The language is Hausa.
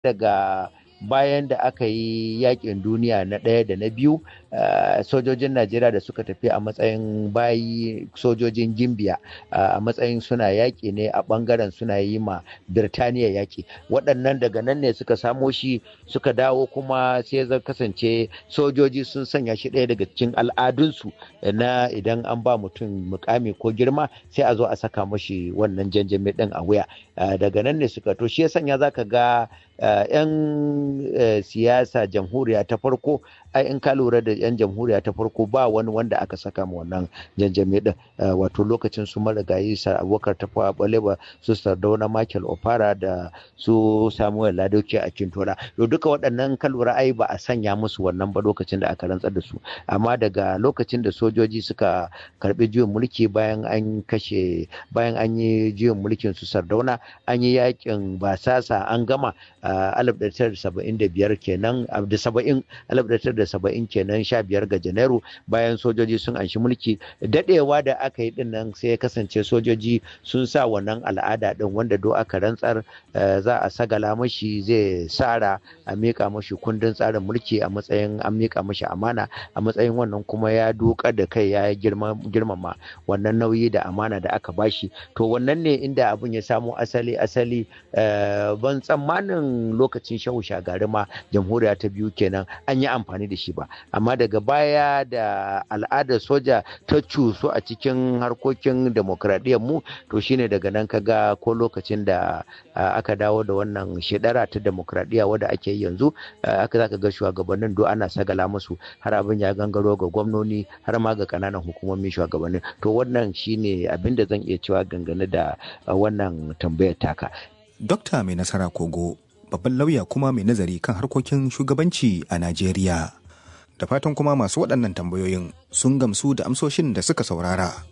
daga bayan da aka yi yakin duniya na ɗaya da na biyu sojojin najeriya da suka tafi a matsayin bayi sojojin gimbiya a matsayin suna yaƙi ne a ɓangaren suna yi ma birtaniya yaƙi waɗannan daga nan ne suka samo shi suka dawo kuma sai zai kasance sojoji sun sanya shi ɗaya daga cikin al'adunsu na idan an ba mutum mukami ko girma sai a zo a saka mashi wannan janjami ɗin a wuya daga nan ne suka to shi ya sanya zaka ga 'yan siyasa jamhuriya ta farko ai in ka lura da 'yan jamhuriya ta farko ba wani wanda aka saka ma wannan janjame din wato lokacin su marigayi sa abokar tafawa balewa su sardauna michael opara da su samuel ladoke a kintola to duka waɗannan ka lura ai ba a sanya musu wannan ba lokacin da aka rantsar da su amma daga lokacin da sojoji suka karbi juyin mulki bayan an kashe bayan an yi juyin mulkin su sardauna an yi yakin basasa an gama a 1975 kenan da 70 1970 kenan 15 ga janairu bayan sojoji sun anshi mulki dadewa da aka yi dinnan sai ya kasance sojoji sun sa wannan al'ada din wanda do aka rantsar za a sagala mashi zai sara a mika mashi kundin tsarin mulki a matsayin an mika mashi amana a matsayin wannan kuma ya duka da kai ya girmama wannan nauyi da amana da aka bashi to wannan ne inda abin ya samo asali asali ban tsammanin lokacin shahu shagari ma jamhuriya ta biyu kenan an yi amfani da shi ba amma daga baya da al'adar soja ta cusu a cikin harkokin demokradiyyar mu to shine daga nan kaga ko lokacin da aka dawo da wannan shedara ta demokradiyya wadda ake yanzu aka zaka ga shugabannin do ana sagala musu har abin ya gangaro ga gwamnoni har ma ga kananan hukumomin shugabannin to wannan shine abin da zan iya cewa dangane da wannan tambayar taka Dokta mai nasara kogo babban lauya kuma mai nazari kan harkokin shugabanci a Najeriya. Da fatan kuma masu waɗannan tambayoyin sun gamsu da amsoshin da suka saurara.